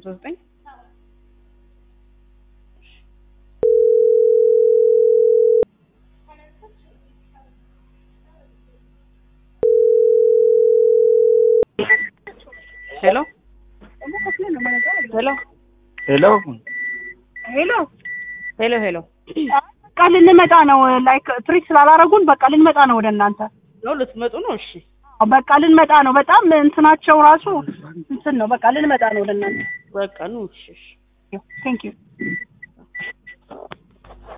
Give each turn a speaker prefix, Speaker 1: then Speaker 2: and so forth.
Speaker 1: ሀምሳ ዘጠኝ ሄሎ ሄሎ
Speaker 2: ሄሎ
Speaker 3: ሄሎ
Speaker 1: ሄሎ ሄሎ
Speaker 3: በቃ ልንመጣ ነው። ላይክ ትሪት ስላላረጉን በቃ ልንመጣ ነው ወደ እናንተ።
Speaker 1: ነው ልትመጡ ነው? እሺ
Speaker 3: በቃ ልንመጣ ነው። በጣም እንትናቸው ራሱ እንትን ነው። በቃ ልንመጣ ነው ወደ እናንተ።
Speaker 1: በቃ ኑ። እሺ እሺ
Speaker 3: ቴንክ ዩ